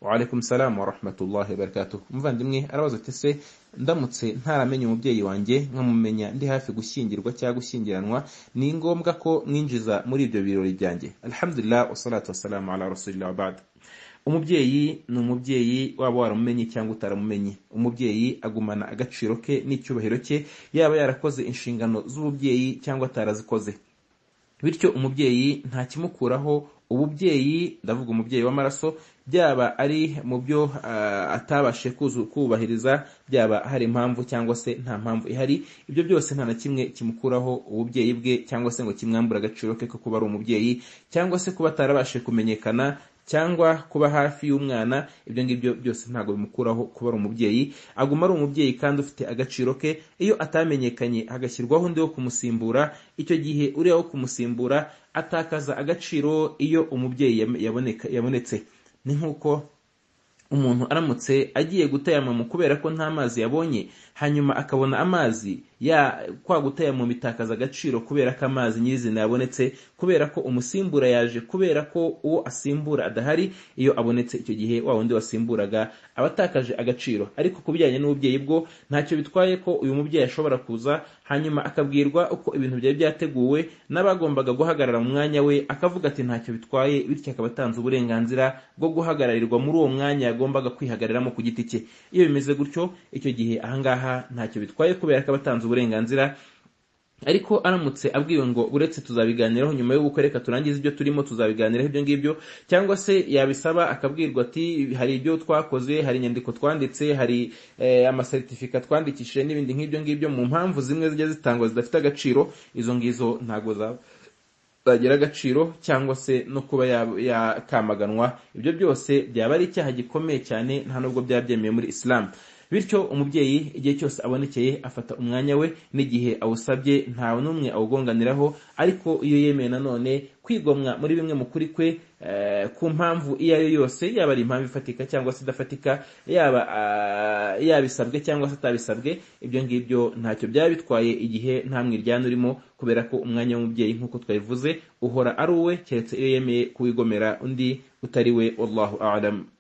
Waalaikum salam wa rahmatullahi wa barakatuh. Umuvandimwe arabaza ati se ndamutse ntaramenye umubyeyi wanjye nkamumenya ndi hafi gushyingirwa cyangwa gushyingiranwa ni ngombwa ko mwinjiza muri ibyo birori byanjye. Alhamdulillah wassalatu wassalamu ala rasulillah wa ba'd. Umubyeyi ni umubyeyi waba waramumenye cyangwa utaramumenye. Umubyeyi agumana agaciro ke n'icyubahiro cye yaba yarakoze inshingano z'ububyeyi cyangwa atarazikoze. Bityo umubyeyi nta kimukuraho ububyeyi ndavuga umubyeyi w'amaraso byaba ari mu byo atabashije kubahiriza byaba hari impamvu cyangwa se nta mpamvu ihari ibyo byose nta na kimwe kimukuraho ububyeyi bwe cyangwa se ngo kimwambure agaciro ke ko kuba ari umubyeyi cyangwa se kuba atarabashije kumenyekana cyangwa kuba hafi y'umwana ibyo ngibyo byose ntabwo bimukuraho kuba ari umubyeyi aguma ari umubyeyi kandi ufite agaciro ke iyo atamenyekanye hagashyirwaho undi wo kumusimbura icyo gihe uriya wo kumusimbura atakaza agaciro iyo umubyeyi yabonetse ni nk'uko umuntu aramutse agiye gutayamama kubera ko nta mazi yabonye hanyuma akabona amazi ya kwa gutayamama bitakaza agaciro kubera ko amazi nyirizina yabonetse kubera ko umusimbura yaje kubera ko uwo asimbura adahari iyo abonetse icyo gihe wa wundi wasimburaga aba atakaje agaciro ariko ku bijyanye n'ububyeyi bwo ntacyo bitwaye ko uyu mubyeyi ashobora kuza hanyuma akabwirwa uko ibintu byari byateguwe n'abagombaga guhagarara mu mwanya we akavuga ati ntacyo bitwaye bityo akaba atanze uburenganzira bwo guhagararirwa muri uwo mwanya yagombaga kwihagariramo ku giti cye iyo bimeze gutyo icyo gihe ahangaha ntacyo bitwaye kubera ko aba atanze uburenganzira ariko aramutse abwiwe ngo uretse tuzabiganiraho nyuma y'ubukwe reka turangize ibyo turimo tuzabiganiraho ibyo ngibyo cyangwa se yabisaba akabwirwa ati hari ibyo twakoze hari inyandiko twanditse hari amasertifika twandikishije n'ibindi nk'ibyo ngibyo mu mpamvu zimwe zijya zitangwa zidafite agaciro izo ngizo ntabwo zaba zagira agaciro cyangwa se no kuba yakamaganwa ibyo byose byaba ari icyaha gikomeye cyane nta nubwo byaba byemewe muri isilamu bityo umubyeyi igihe cyose abonekeye afata umwanya we n'igihe awusabye ntawe n'umwe awugonganiraho ariko iyo yemeye nanone kwigomwa muri bimwe mu kuri kwe ku mpamvu iyo ari yo yose yaba ari impamvu ifatika cyangwa se idafatika yaba yabisabwe cyangwa se atabisabwe ibyo ngibyo ntacyo byaba bitwaye igihe nta mwiryane urimo kubera ko umwanya w'umubyeyi nk'uko twabivuze uhora ari uwe keretse iyo yemeye kuwigomera undi utari we wallahu a'lam